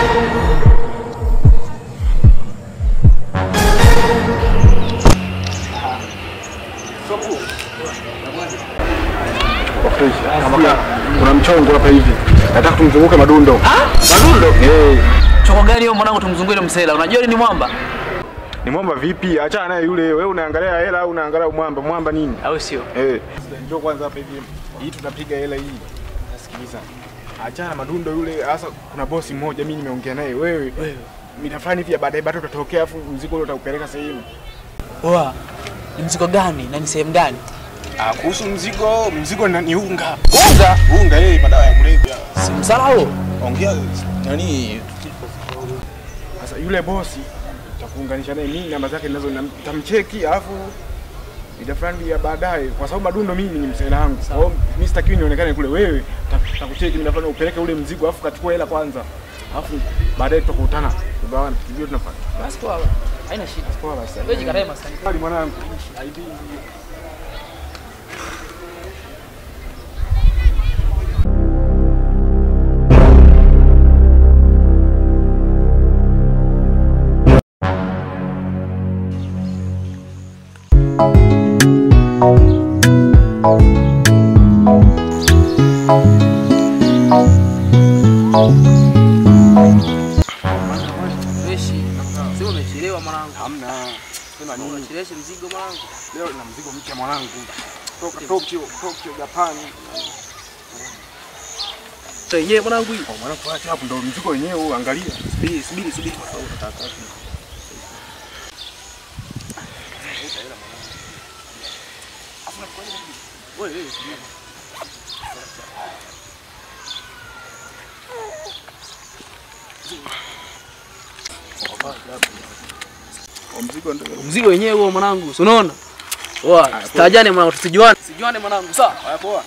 Kuna mchongo hapa hivi. Nataka tumzunguke madundo. Madundo? Eh, Choko gani hiyo mwanangu tumzungue ile msela? Unajua yule ni mwamba? ni mwamba vipi? Achana naye yule. Wewe unaangalia hela au unaangalia mwamba? Mwamba nini? Au sio? Eh. Njoo kwanza hapa hivi. Hii tunapiga hela hii. Nasikiliza. Achana na madundo yule. Sasa kuna bosi mmoja mimi nimeongea naye. Wewe. Wewe. Mida fulani hivi ya baadaye bado utatokea afu mzigo ule utaupeleka sehemu. Poa. Ni mzigo gani na ni sehemu gani? Ah, kuhusu mzigo, mzigo ni ni unga. Unga? Unga eh, madawa ya kulevya. Si msala huo? Ongea nani? Sasa yule bosi takuunganisha naye mimi namba zake ninazo na- nitamcheki alafu mida fulani ya baadaye kwa sababu madundo mimi ni msela wangu. Kwa hiyo mimi sitakiwi nionekane kule wewe ta- takucheki mida fulani upeleke ule mzigo alafu kachukua hela kwanza. Alafu baadaye tutakutana. Tugawane tujue tunafanya. Basi poa. Haina shida. Poa basi. Wewe jikatae maskani. Hadi mwanangu. ID. Weshi. Sema umechelewa mwanangu. Hamna. Sema nini? Unachelewesha mzigo mwanangu. Leo na mzigo mpya mwanangu. Toka Tokyo, Tokyo, Japan. Sasa yenyewe mwanangu hii. Oh, mwanangu acha hapo ndo mzigo wenyewe huu angalia. Subiri, subiri, subiri. Oh, mzigo ndio. Mzigo wenyewe huo mwanangu. Si unaona? Poa. Tutajane mwanangu, tusijuane. Tusijuane mwanangu. Sawa. Haya poa.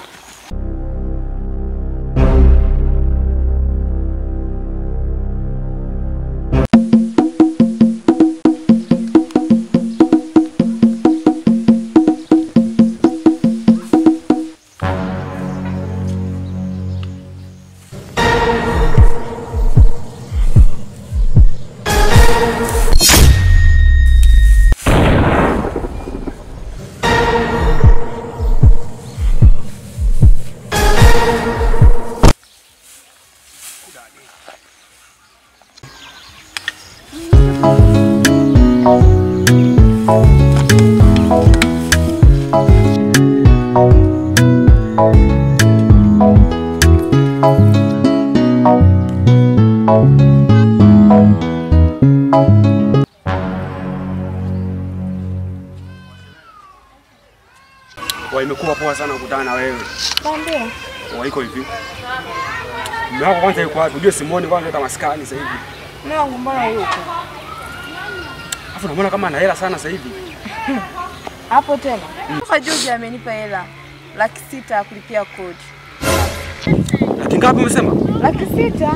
Wa imekuwa poa sana kukutana na wewe. Ndio. Wa iko hivi. Mume wako kwanza yuko wapi? Unajua Simoni kwanza hata maskani sasa hivi. Mume wangu mbona yuko? Alafu namuona kama ana hela sana sasa hivi. Hapo tena. Hapa George amenipa hela laki sita ya kulipia kodi. Laki ngapi umesema? Laki sita?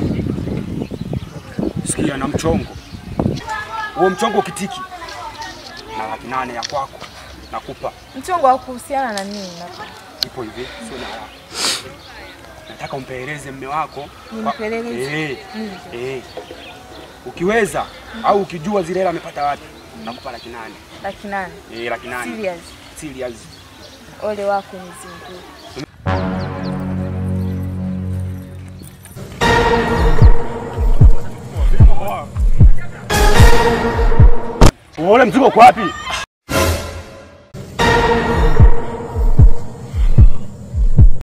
Sikia na mchongo. Huo mchongo ukitiki. Na laki nane ya kwako. Nakupa. Mchongo wa kuhusiana na nini? Ipo hivi, sio na haraka. Nataka umpeleleze mme wako. Nimpeleleze? Eh. Eh. Ukiweza au ukijua zile hela amepata wapi? Nakupa laki nane. Laki nane. Eh, laki nane. Serious. Serious. Ole wako nizingue. Ule mzigo uko wapi?